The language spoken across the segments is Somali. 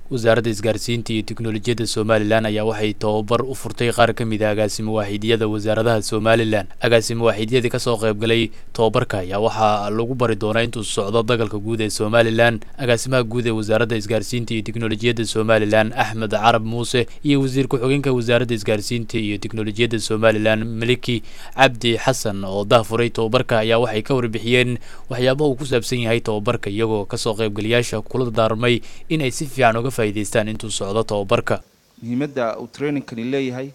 wasaaradda isgaarsiinta iyo tiknolojiyadda somalilan ayaa waxay tababar u furtay qaar ka mid a agaasimo waaxiidyada wasaaradaha somalilan agaasimo waaxiidyadii kasoo qaybgalay tababarka ayaa waxaa lagu bari doonaa intuu socdo dagalka guud ee somalilan agaasimaha guud ee wasaaradda isgaarsiinta iyo tiknolojiyadda somalilan axmed carab muuse iyo wasiir ku-xigeenka wasaaradda isgaarsiinta iyo tiknolojiyadda somalilan maliki cabdi xasan oo dahfuray tababarka ayaa waxay ka warbixiyeen waxyaabaha uu ku saabsan yahay tababarka iyagoo kasoo qaybgalayaasha kula daarmay in ay si fiican uga faa'iidaystaan intuu socdo tababarka muhiimadda uu trainingkani leeyahay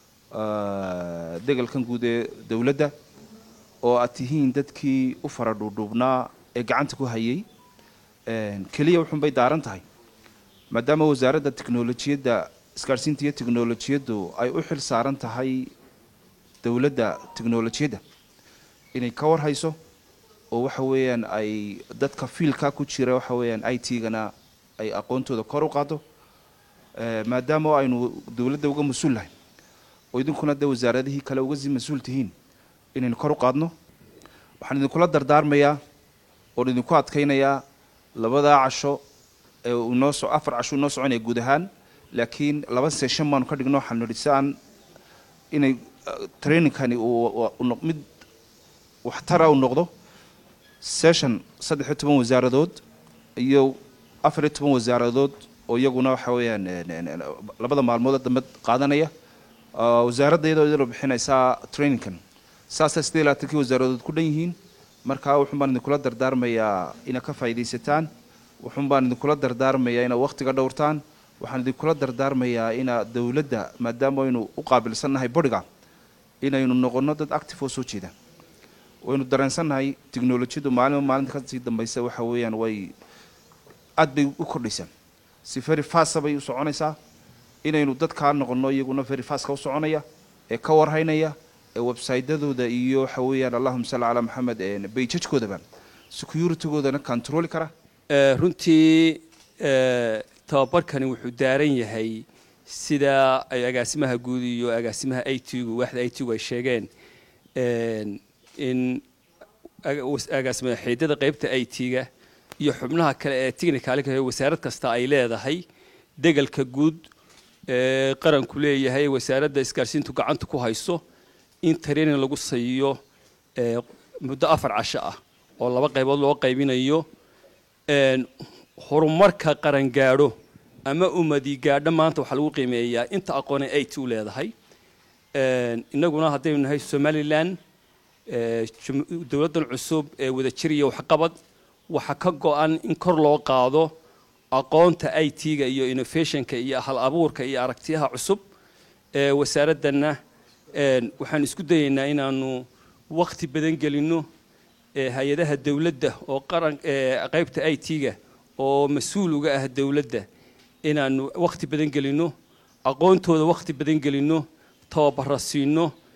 degalkan guud ee dowladda oo aad tihiin dadkii u fara dhuudhuubnaa ee gacanta ku hayay keliya wuxuunbay daaran tahay maadaama wasaaradda tiknolojiyadda isgaarhsiinta iyo tiknolojiyaddu ay u xil saaran tahay dowladda tiknolojiyadda inay ka war hayso oo waxa weeyaan ay dadka fiilka ku jira waxa weeyaan i t-gana ay aqoontooda kor u qaado maadaama aynu dowladda uga mas-uul nahay oo idinkuna dee wasaaradihii kale uga sii mas-uul tihiin inaynu kor u qaadno waxaan idinkula dardaarmayaa oon idinku adkaynayaa labadaa casho ee uu noo so afar casho inoo soconaya guud ahaan laakiin laba session baanu ka dhigno waxaanu nidhi si aan inay trainingkani uu mid waxtara u noqdo session saddex iyo toban wasaaradood iyo afar iyo toban wasaaradood oo iyaguna waxa weeyaan labada maalmood dambe qaadanaya wasaaradda iyadoo idinoo bixinaysaa trainingkan saasay sidee labaatankii wasaaradood ku dhan yihiin markaa wuxun baan idinkula dardaarmayaa inaad ka faa'iidaysataan wuxun baan idinkula dardaarmayaa inaad wakhtiga dhowrtaan waxaan idinkula dardaarmayaa inaad dowladda maadaama aynu u qaabilsannahay boriga inaynu noqonno dad active oo soo jeeda waynu dareensannahay technolojiyadu maalinba maalinta kasii dambaysa waxa weeyaan way aad bay u kordhaysaa si very fasta bay u soconaysaa inaynu dadkaa noqonno iyaguna very fastka u soconaya ee ka warhaynaya ee websytadooda iyo waxa weeyaan allahuma salli calaa maxamed bayjajkoodaba securitygoodana controli kara runtii tababarkani wuxuu daaran yahay sida ay agaasimaha guud iyo agaasimaha i t-gu waaxda i t-gu ay sheegeen in agaasima xiidada qeybta i t-ga iyo xubnaha kale ee technicalka wasaarad kasta ay leedahay degalka guud ee qaranku leeyahay wasaaradda isgaarsiintu gacanta ku hayso in training lagu siiyo muddo afar casho ah oo laba qaybood loo qaybinayo horumarka qaran gaadho ama umadi gaadho maanta waxaa lagu qiimeeyaa inta aqoone i t u leedahay innaguna haddaynu nahay somalilan dowladdan cusub ee wadajir iyo waxqabad waxaa ka go-an in kor loo qaado aqoonta i t-ga iyo innovationka iyo hal abuurka iyo aragtiyaha cusub ee wasaaraddanna waxaan isku dayaynaa inaanu wakti badan gelinno hay-adaha dowladda oo qaran qaybta i t-ga oo mas-uul uga ah dowladda inaanu wakti badan gelinno aqoontooda wakti badan gelinno tababara siino